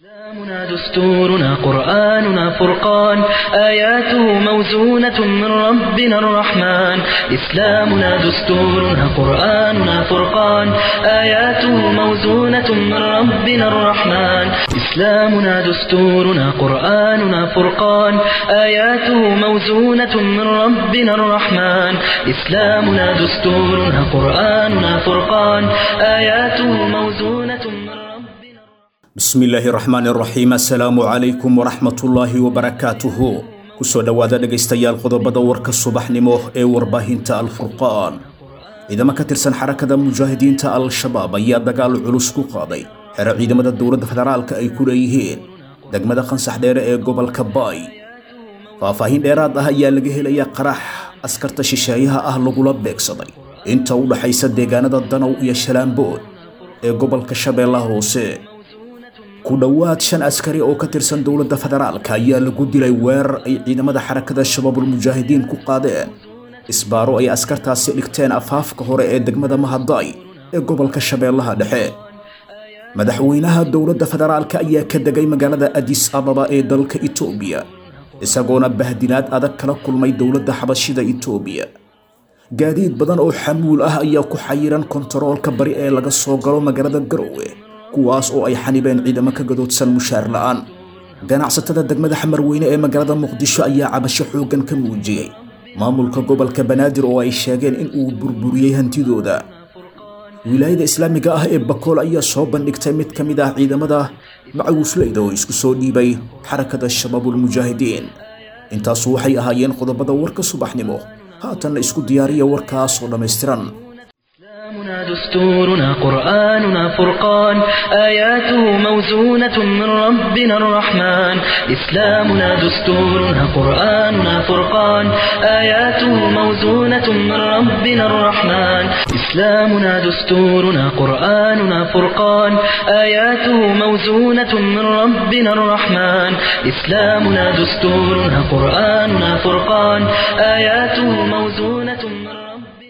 إسلامنا دستورنا قرآننا فرقان آياته موزونة من ربنا الرحمن إسلامنا دستورنا قرآننا فرقان آياته موزونة من ربنا الرحمن إسلامنا دستورنا قرآننا فرقان آياته موزونة من ربنا الرحمن إسلامنا دستورنا قرآننا فرقان آياته موزونة من ربنا bismi illaahi raxmaan raxiim assalaamu calaykum waraxmatullaahi wabarakaatuhu kusoo dhowaada dhegaystayaal qodobada warka subaxnimo ee warbaahinta alfurqaan ciidamo ka tirsan xarakada mujaahidiinta al-shabaab ayaa dagaal culus ku qaaday xero ciidamada dowladda federaalka ay ku leeyihiin degmada qansax dheere ee gobolka baay faahfaahin dheeraad ah ayaa laga helayaa qarax askarta shisheeyaha ah lagula beegsaday inta u dhaxaysa deegaanada danow iyo shalaambood ee gobolka shabeellaha hoose ku dhowaad shan askari oo ka tirsan dowladda federaalka ayaa lagu dilay weerar ay ciidamada xarakada shabaabulmujaahidiin ku qaadeen isbaaro ay askartaasi dhigteen afaafka hore ee degmada mahadaay ee gobolka shabeellaha dhexe madaxweynaha dowladda federaalka ayaa ka degay magaalada adis ababa ee dalka itoobiya isagoona bahdilaad adag kala kulmay dowladda xabashida itoobiya gaadiid badan oo xamuul ah ayaa ku xayiran kontaroolka bari ee laga soo galo magaalada garowe kuwaas oo ay xanibeen ciidamo ka gadoodsan mushaar la'aan ganacsatada degmada xamarweyne ee magaalada muqdisho ayaa cabasho xooggan ka muujiyey maamulka gobolka banaadir oo ay sheegeen in uu burburiyey hantidooda wilaayada islaamiga ah ee bakool ayaa soo bandhigtay mid ka mid ah ciidamada macawisleyda oo isku soo dhiibay xarakada shabaabulmujaahidiin intaasu waxay ahaayeen qodobada warka subaxnimo haatanna isku diyaariya warkaas oo dhammaystiran إسلامنا دستورنا قرآننا فرقان آياته موزونة من ربنا الرحمن إسلامنا دستورنا قرآننا فرقان آياته موزونة من ربنا الرحمن إسلامنا دستورنا قرآننا فرقان آياته موزونة من ربنا الرحمن إسلامنا دستورنا قرآننا فرقان آياته موزونة من ربنا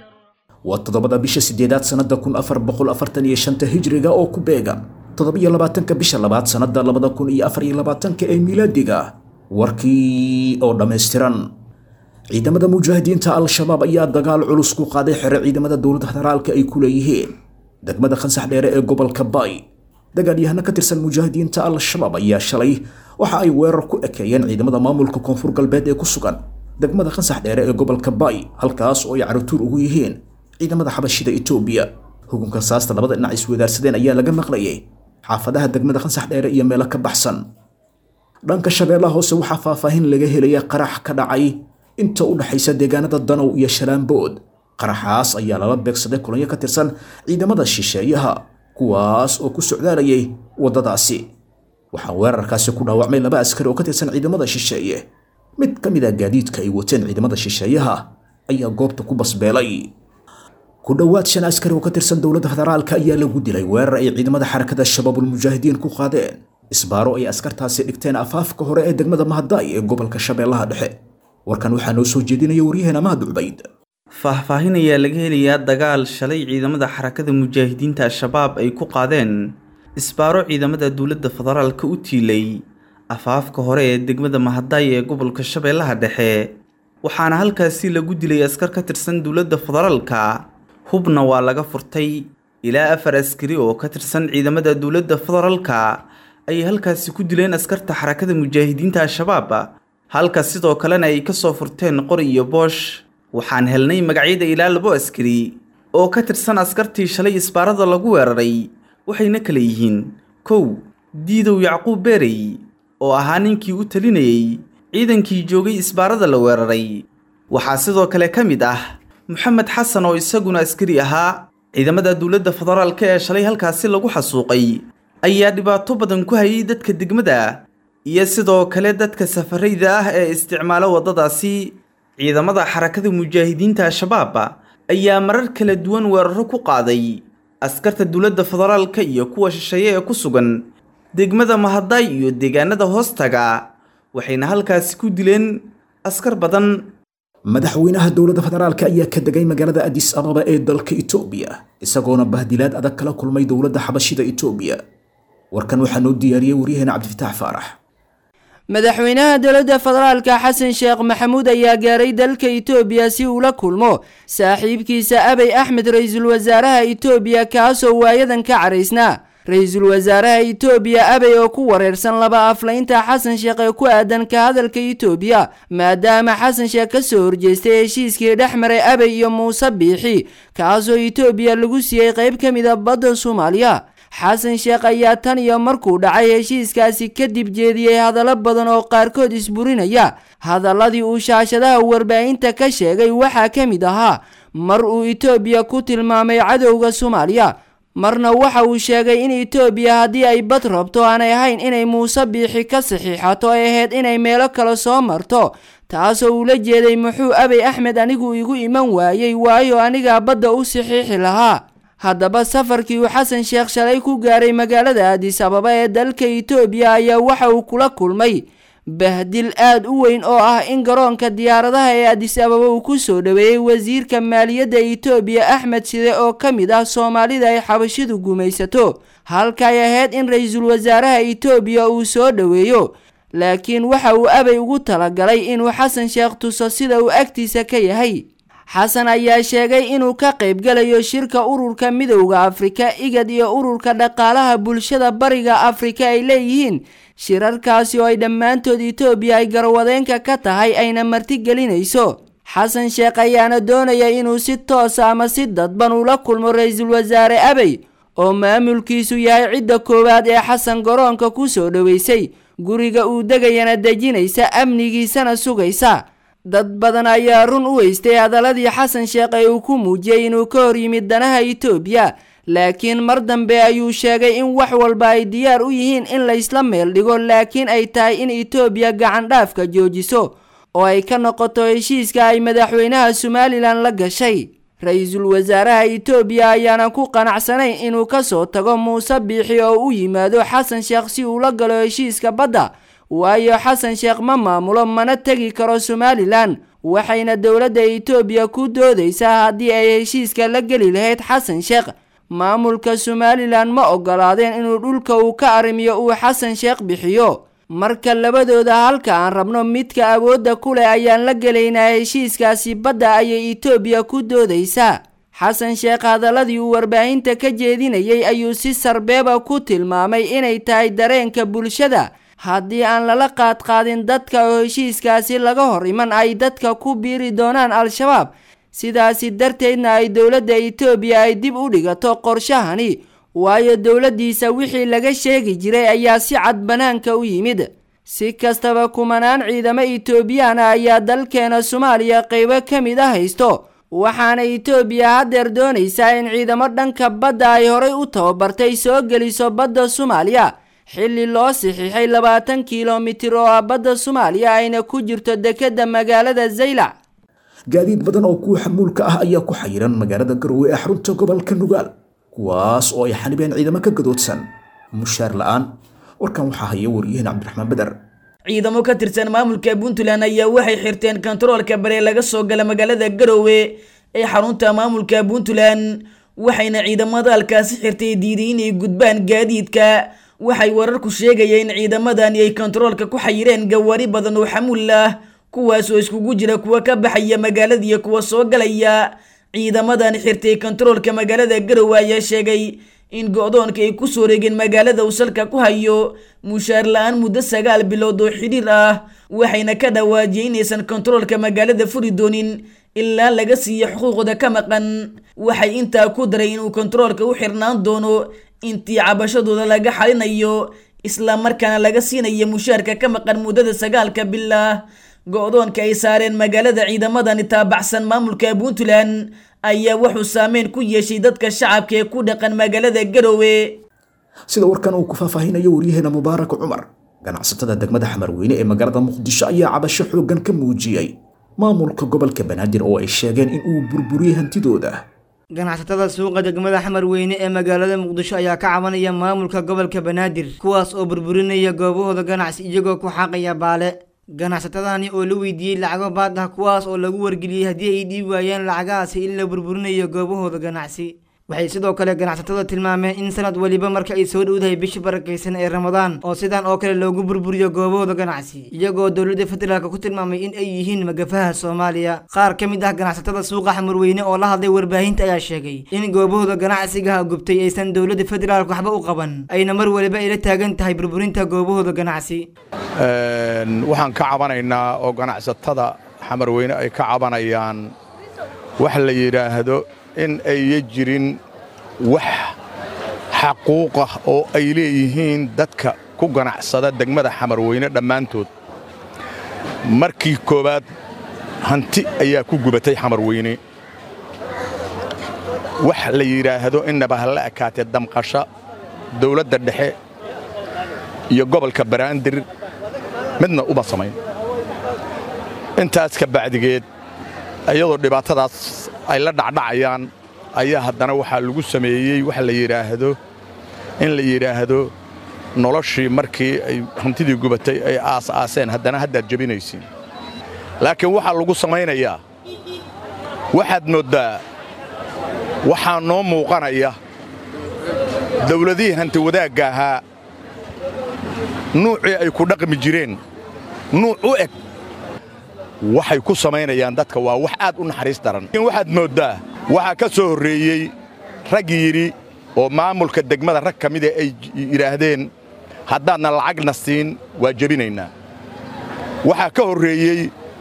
waa toddobada bisha sideedaad sannada kun afar boqol afartan iyo shanta hijriga oo ku beegan toddobiyo labaatanka bisha labaad sannada labada kun iyo afar iyo labaatanka ee miilaadiga warkii oo dhammaystiran ciidamada mujaahidiinta al-shabaab ayaa dagaal culus ku qaaday xero ciidamada dowladda federaalka ay ku leeyihiin degmada khansax dheere ee gobolka baay dagaalyahano ka tirsan mujaahidiinta al-shabaab ayaa shalay waxa ay weerar ku ekeeyeen ciidamada maamulka koonfur galbeed ee ku sugan degmada khansax dheere ee gobolka baay halkaas oo ay caratuur ugu yihiin ciidamada xabashida itoobiya hukunka saasta labada dhinac iswadaarsadeen ayaa laga maqlayay xaafadaha degmada khansax dheere iyo meelo ka baxsan dhanka shabeellaha hoose waxaa faahfaahin laga helaya qarax ka dhacay inta u dhaxaysa deegaanada danow iyo shalaambood qaraxaas ayaa lala beegsaday kulanyo ka tirsan ciidamada shisheeyaha kuwaas oo ku socdaalayay waddadaasi waxaa weerarkaasi ku dhaawacmay laba askari oo ka tirsan ciidamada shisheeye mid ka mid a gaadiidka ay wateen ciidamada shisheeyaha ayaa goobta ku basbeelay ku dhowaad shan askari oo ka tirsan dowladda federaalka ayaa lagu dilay weerar ay ciidamada xarakada shabaabulmujaahidiin ku qaadeen isbaaro ay askartaasi dhigteen afaafka hore ee degmada mahadaay ee gobolka shabeellaha dhexe warkan waxaa noo soo jeedinaya waryaheena mahad cubayd faahfaahin ayaa laga helayaa dagaal shalay ciidamada xarakada mujaahidiinta al-shabaab ay ku qaadeen isbaaro ciidamada dowladda federaalka u tiilay afaafka hore ee degmada mahadaay ee gobolka shabeellaha dhexe waxaana halkaasi lagu dilay askar ka tirsan dowladda federaalka hubna waa laga furtay ilaa afar askari oo ka tirsan ciidamada dowladda federaalka ayay halkaasi ku dileen askarta xarakada mujaahidiinta al-shabaab halka sidoo kalena ay kasoo furteen qori iyo boosh waxaan helnay magacyada ilaa labo askari oo ka tirsan askartii shalay isbaarada lagu weeraray waxayna kala yihiin kow diidow yacquub beerey oo ahaa ninkii u talinayey ciidankii joogay isbaarada la weeraray waxaa sidoo kale ka mid ah moxamed xasan oo isaguna askari ahaa ciidamada dowladda federaalka ee shalay halkaasi lagu xasuuqay ayaa dhibaato badan ku hayay dadka degmada iyo sidoo kale dadka safarayda ah ee isticmaala waddadaasi ciidamada xarakada mujaahidiinta al-shabaab ayaa marar kala duwan weeraro ku qaaday askarta dowladda federaalka iyo kuwa shisheeye ee ku sugan degmada mahadaay iyo deegaanada hoostaga waxayna halkaasi ku dileen askar badan madaxweynaha dowladda federaalka ayaa ka degay magaalada adis ababa ee dalka itoobiya isagoona bahdilaad adag kala kulmay dowladda xabashida itoobiya warkan waxaa noo diyaariyey waryaheena cabdifitaax faarax madaxweynaha dowladda federaalka xasan sheekh maxamuud ayaa gaaray dalka itoobiya si uu la kulmo saaxiibkiisa abey axmed ra-iisul wasaaraha itoobiya kaasoo waayadan ka caraysnaa ra-iisul wasaaraha itoobiya abey oo ku wareersan laba aflaynta xasan sheekh ee ku aadan ka hadalka itoobiya maadaama xasan sheekh ka soo horjeestay heshiiskii dhex maray abey iyo muuse biixi kaasoo itoobiya lagu siiyey qayb ka mid a badda soomaaliya xasan sheekh ayaa tan iyo markuu dhacay heshiiskaasi kadib jeediyey hadallo badan oo qaarkood isburinaya hadaladii uu shaashadaha warbaahinta ka sheegay waxaa ka mid ahaa mar uu itoobiya ku tilmaamay cadowga soomaaliya marna waxa uu sheegay in itoobiya haddii ay bad rabto aanay ahayn inay muuse biixi ka saxiixato ay ahayd inay meelo kale soo marto taasoo ula jeeday muxuu abey axmed anigu igu iman waayey waayo anigaa badda u saxiixi lahaa haddaba safarkii uu xasan sheekh shalay ku gaaray magaalada aadis ababa ee dalka itoobiya ayaa waxa uu kula kulmay bahdil aada u weyn oo ah in garoonka diyaaradaha ee adis ababa uu ku soo dhoweeyey wasiirka maaliyadda itoobiya axmed side oo ka mid ah soomaalida ay xabashidu gumaysato halka ay ahayd in ra-iisul wasaaraha itoobiya uu soo dhoweeyo laakiin waxa uu abey ugu talagalay inuu xasan sheekh tuso sida uu agtiisa ka yahay xasan ayaa sheegay inuu ka qaybgalayo shirka ururka midowda afrika igad iyo ururka dhaqaalaha bulshada bariga afrika ay leeyihiin shirarkaasi oo ay dhammaantood itoobiya ay garwadeenka ka tahay ayna martigelinayso xasan sheekh ayaana doonaya inuu si toosa ama si dadban ula kulmo ra-iisul wasaare abey oo maamulkiisu yahay cidda koowaad ee xasan garoonka ku soo dhoweysay guriga uu degayana dejinaysa amnigiisana sugaysa dad badan ayaa run u weystay hadaladii xasan sheekh ee uu ku muujiyey inuu ka hor yimid danaha itoobiya laakiin mar dambe ayuu sheegay in wax walba ay diyaar u yihiin in laysla meel dhigo laakiin ay tahay in itoobiya gacan dhaafka joojiso oo ay ka noqoto heshiiska ay madaxweynaha somalilan la gashay ra-iisul wasaaraha itoobiya ayaana ku qanacsanayn inuu ka soo tago muuse biixi oo u yimaado xasan sheekh si uu la galo heshiiska badda waayo xasan sheekh ma maamulo mana tegi karo somalilan waxayna dowladda itoobiya ku doodaysaa haddii ay heshiiska la geli lahayd xasan sheekh maamulka somalilan ma ogolaadeen inuu dhulka uu ka arrimiyo uu xasan sheekh bixiyo marka labadooda halka aan rabno midka awoodda ku leh ayaan la gelaynaa heshiiskaasi badda ayay itoobiya ku doodaysaa xasan sheekh hadaladii uu warbaahinta ka jeedinayay ayuu si sarbeeba ku tilmaamay inay tahay dareenka bulshada haddii aan lala qaadqaadin dadka oo heshiiskaasi laga hor iman ay dadka ku biiri doonaan al-shabaab sidaasi darteedna ay dowladda itoobiya ay dib u dhigato qorshahani waayo dowladdiisa wixii laga sheegi jiray ayaa si cad bannaanka u yimid si kastaba kumanaan ciidamo itoobiyana ayaa dalkeena soomaaliya qaybo ka mid a haysto waxaana itoobiya haddeer doonaysaa in ciidamo dhanka badda ay horay u tababartay soo geliso badda soomaaliya xilli loo saxiixay labaatan kilomitir oo ah badda soomaaliya ayna ku jirto dekedda magaalada zaylac gaadiid badan oo kuwa xamuulka ah ayaa ku xayiran magaalada garowe ee xarunta gobolka nugaal kuwaas oo ay xanibeen ciidamo ka gadoodsan mushaar la-aan warkan waxaa haya wariyaheen cabdiraxmaan beder ciidamo ka tirsan maamulka puntland ayaa waxay xirteen kontaroolka bare laga soo gala magaalada garowe ee xarunta maamulka puntland waxayna ciidamada halkaasi xirtay diiday inay gudbaan gaadiidka waxay wararku sheegayeen in ciidamadani ay kontaroolka ku xayireen gawaari badan oo xamuul ah kuwaas oo iskugu jira kuwa ka baxaya magaalada iyo kuwa soo galaya ciidamadan xirtay kontaroolka magaalada garowe ayaa sheegay in go-doonka ay kusoo wareegeen magaalada uu salka ku hayo mushaar la-aan muddo sagaal bilood oo xidhiir ah waxayna ka dhawaajiyeen inaysan kontaroolka magaalada furi doonin ilaa laga siiyo xuquuqda ka maqan waxay intaa ku daray inuu kontaroolka u xirnaan doono intii cabashadooda laga xalinayo isla markaana laga siinayo mushaarka ka maqan muddada sagaalka bilah go-doonka ay saareen magaalada ciidamadani taabacsan maamulka puntland ayaa wuxuu saameyn ku yeeshay dadka shacabka ee ku dhaqan magaalada garowe sida warkan uu ku faahfaahinayo waryaheena mubaarak cumar ganacsatada degmada xamarweyne ee magaalada muqdisho ayaa cabasho xooggan ka muujiyey maamulka gobolka banaadir oo ay sheegeen in uu burburiyey hantidooda ganacsatada suuqa degmada xamar weyne ee magaalada muqdisho ayaa ka cabanaya maamulka gobolka banaadir kuwaas oo burburinaya goobahooda ganacsi iyagoo ku xaaqaya baale ganacsatadani oo la weydiiyey lacago baad ah kuwaas oo lagu wargeliyey haddii ay dhiib waayeen lacagahaasi in la burburinayo goobahooda ganacsi waxay sidoo kale ganacsatada tilmaameen in sanad weliba marka ay soo dhowdahay bisha barakaysan ee ramadaan oo sidan oo kale loogu burburiyo goobahooda ganacsi iyagoo dowladda federaalk ku tilmaamay in ay yihiin magafaha soomaaliya qaar ka mid ah ganacsatada suuqa xamurweyne oo la hadlay warbaahinta ayaa sheegay in goobahooda ganacsigaha gubtay aysan dowladda federaalk waxba u qaban ayna mar waliba ay la taagan tahay burburinta goobahooda ganacsi waxaan ka cabanaynaa oo ganacsatada xamarweyne ay ka cabanayaan wax la yidhaahdo in ayya jirin wax xaquuqah oo ay leeyihiin dadka ku ganacsada degmada xamarweyne dhammaantood markii koowaad hanti ayaa ku gubatay xamarweyne wax la yidhaahdo innaba ha la ekaatee damqasha dawladda dhexe iyo gobolka baraandir midna uma samayn intaas ka bacdigeed iyadoo dhibaatadaas ay la dhacdhacayaan ayaa haddana waxaa lagu sameeyey wax la yidhaahdo in la yidhaahdo noloshii markii ay hantidii gubatay ay aas-aaseen haddana haddaad jebinaysiin laakiin waxaa lagu samaynayaa waxaad mooddaa waxaa noo muuqanaya dawladihii hanti wadaagga ahaa nuucii ay ku dhaqmi jireen nuuc u eg waxay ku samaynayaan dadka waa wax aad u naxariis daran waxaad mooddaa waxaa ka soo horreeyey rag yidhi oo maamulka degmada rag ka mida ay yidhaahdeen haddaadna lacagna siin waa jebinaynaa waxaa ka horreeyey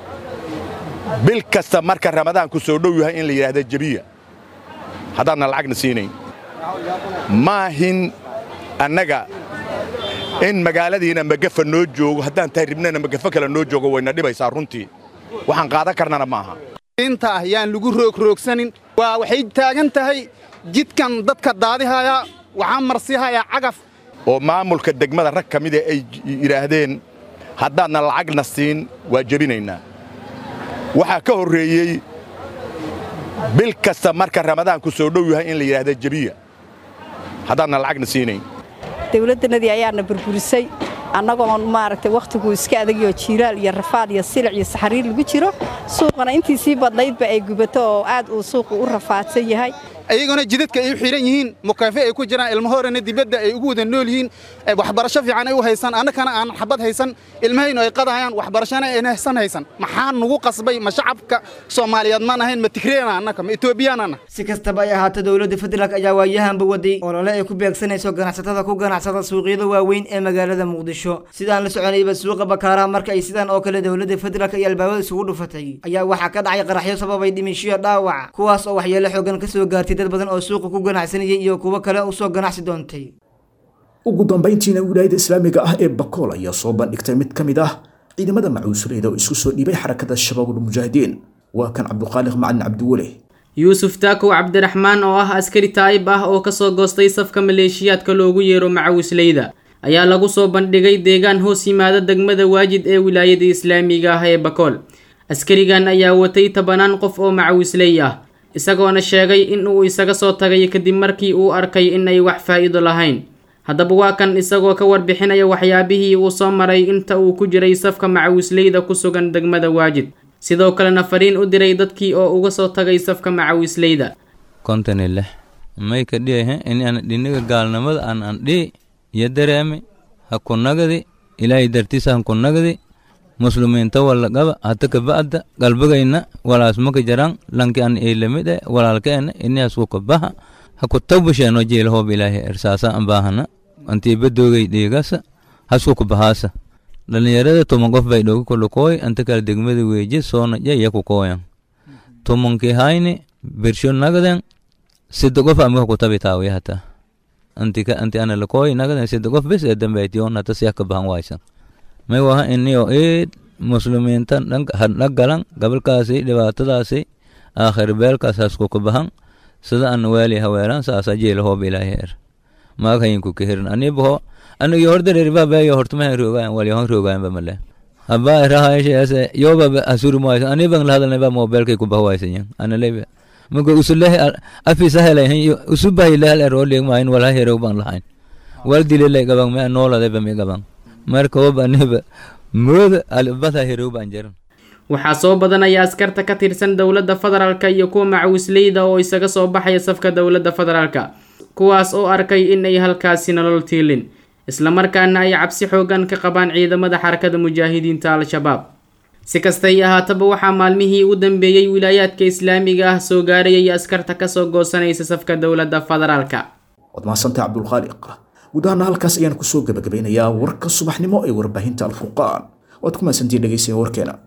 bil kasta marka ramadaanku soo dhow yahay in la yidhaahda jebiya haddaadna lacagna siinayn maahin annaga in magaaladiina magafa noo joogo haddaan tahay ribnana magafo kale noo joogo wayna dhibaysaa runtii waxaan qaadan karnana maaha inta ah yaan lagu roogroogsanin waa waxay taagan tahay jidkan dadka daadihaya waxaa marsihayaa cagaf oo maamulka degmada rag ka mida ay yidhaahdeen haddaadna lacagna siin waa jebinaynaa waxaa ka horreeyey bil kasta marka ramadaanku soo dhow yahay in la yidhaahda jebiya haddaadna lacagna siinayn dawladdanadii ayaana burburisay annagoon maaragtay wakhtiguu iska adagyo jiiraal iyo rafaad iyo silic iyo saxariir lagu jiro suuqana intii sii badnaydba ay gubato oo aad uu suuqu u rafaadsan yahay ayagona jidadka ay u xidhan yihiin mukaafe ay ku jiraan ilmahoorana dibadda ay ugu wada nool yihiin waxbarasho fiican ay u haysan annakana aan xabad haysan ilmahaynu ay qadahayaan waxbarashana ayna haysan haysan maxaa nugu qasbay ma shacabka soomaaliyeed maan ahayn ma tigreena annaka ma etoobiyaanana si kastaba ay ahaato dowladda federaalk ayaa waayahanba waday olole ay ku beegsanayso ganacsatada ku ganacsada suuqyada waaweyn ee magaalada muqdisho sidaan la soconayba suuqa bakaaraha marka ay sidaan oo kale dowladda federaalk iyo albaabada isugu dhufatay ayaa waxaa ka dhacay qaraxyo sababay dhimishiyo dhaawac kuwaas oo waxyeelo xoogan ka soo gaartay dad badan oo suuqa ku ganacsanayay iyo kuwo kale u soo ganacsi doontay ugu dambayntiina wilaayada islaamiga ah ee bakool ayaa soo bandhigtay mid ka mid ah ciidamada macuusuleeda oo isku soo dhiibay xarakada shabaabul mujaahidiin waa kan cabduqaaliq macalin cabdiweli yuusuf taakow cabdiraxmaan oo ah askari taa'ib ah oo kasoo goostay safka maleeshiyaadka loogu yeero macawisleyda ayaa lagu soo bandhigay deegaan hoos yimaada degmada waajid ee wilaayada islaamiga ah ee bakool askarigan ayaa watay tobanaan qof oo macawisley ah isagoona sheegay in uu isaga soo tagay kadib markii uu arkay in ay wax faa'iido lahayn haddaba waa kan isagoo ka warbixinaya waxyaabihii uu soo maray inta uu ku jiray safka macawisleyda ku sugan degmada waajid sidoo kalena fariin u diray dadkii oo uga soo tagay safka macawisleyda kontoni lix may ka dhiyahe in aan dhiniga gaalnimada aan aan dhihi iyo dareemi ha ku nagadi ilaahay dartiisa han ku nagadi muslimiinta walla qaba hata kaba'da galbagayna walaas maka jaran lanki an eilamid e walaalkeena inias ku kabaha ha ku tawbasheeno jiila hoob ilaahay ersaasa an baahana antii badoogay dhiigasa hasku kubahaasa dhalinyarada toman qof bay dhooga kulukooy anta kala degmada weeje soona jaya ku kooyan tomankii hayni bersho nagaden sida qof amika kutabi taawiya hata antika anti ana lakooy nagaden sida qof bes ee dambaytiyon hata siya kabahan waysan may waha iniyo eed muslimiinta hadhagalan gabalkaasi dhibaatadaasi aakhir beelkaas hasku kabahan sida an waali haweelan saasa jeela hoob ilaahi er maag hayinku kehirin anibaho anigi hordareeribabayo hortumahan roogayan walyahan roogayanba male haba rahayashayase yoba asurumawaysan anibang lahadalnaba mobilkay kubahwaysanyan analebe maka usulehe afisa helayn usubahilehal eroliegmahin walha herow bang lahayn wal dilelay gabang me nooladeba mi gabang marka woba aniba mooda albada herow baan jaran waxaa soo badanaya askarta ka tirsan dowladda federaalka iyo kuwa macawisleyda oo isaga soo baxaya safka dowladda federaalka kuwaas oo arkay in ay halkaasi nolol tiilin islamarkaana ay cabsi xoogan ka qabaan ciidamada xarakada mujaahidiinta al-shabaab si kastay ahaataba waxaa maalmihii u dambeeyey wilaayaadka islaamiga ah soo gaarayay askarta kasoo goosanaysa safka dowladda federaalka waad mahadsantahay cabdulkhaaliq guud ahaana halkaas ayaan kusoo gabagabeynayaa warka subaxnimo ee warbaahinta alfurqaan waad ku mahadsantihiin dhegeysiga warkeena